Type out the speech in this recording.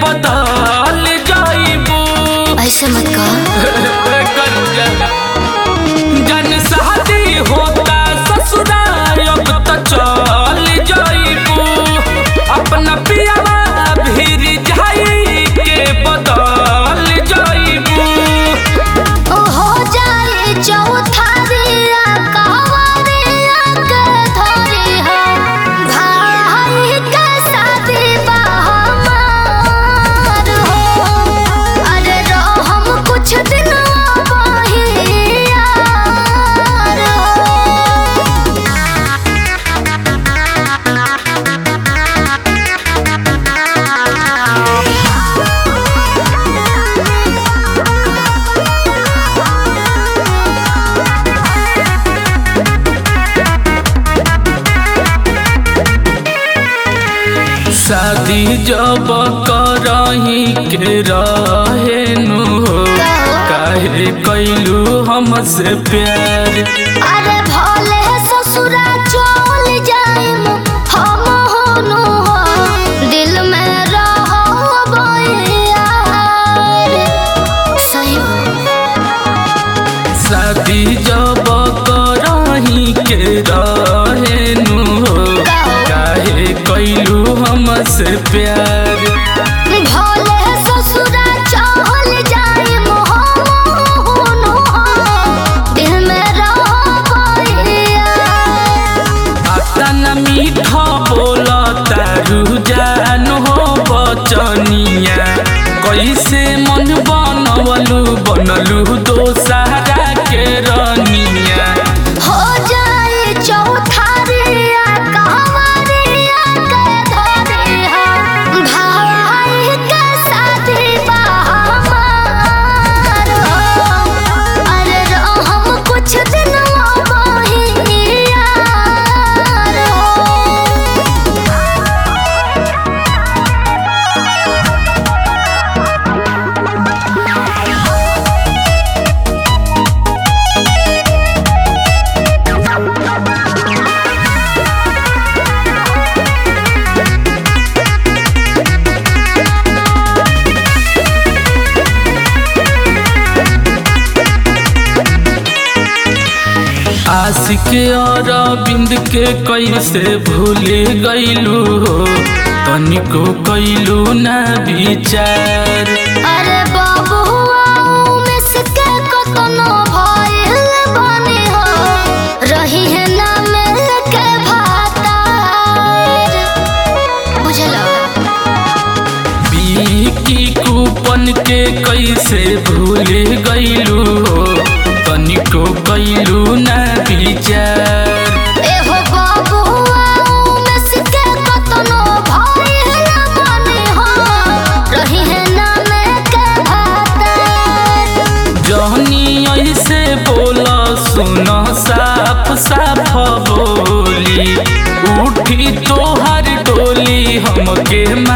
बदल जाइबू ऐसे मत कह जन शादी होता ससुराल अब तो चल जाइबू अपना पियावा भीर जाई के बदल जाइबू ओ हो जाए चौथारिया कहवरिया के धरी हो भाई के शादी बा हमार हो अरे रहो हम कुछ दिन वही यार हो शादी जब करही के रहे नु हो काहे कैलू हमसे प्यार अरे भोले ससुरा चल जाइम हम होनु हो दिल में रहो यार सही शादी जब करही के रहे नु हो काहे कैलू हमसे प्यार भोले ससुरा चल जाइम हम होनु हो दिल में रहो यार अतन मीठा बोला तारू जान हो बचनिया कैसे मन बनवलू बनलू दोसरा के रनिया हो जाए चौथारिया कहवरिया के धरी हो भाई के शादी बा हमार हो अरे रहो हम कुछ दिन वही यार हो आशिक और बिंद के कैसे भूल गईलू हो तनिको कैलू ना विचार अरे बाबुआ मिस के कतनो भइल बनी हो रही है ना मिल के भातार बुझलो की कूपन के कैसे भूल गईलू हो तनिको कैलू ना विचार एहो बाबुआ मिस के कतनो भइल बनी हो रही है ना मिल के भातार जहनी ऐसे बोला सुनो साफ साफ बोली उठी तोहर डोली हमके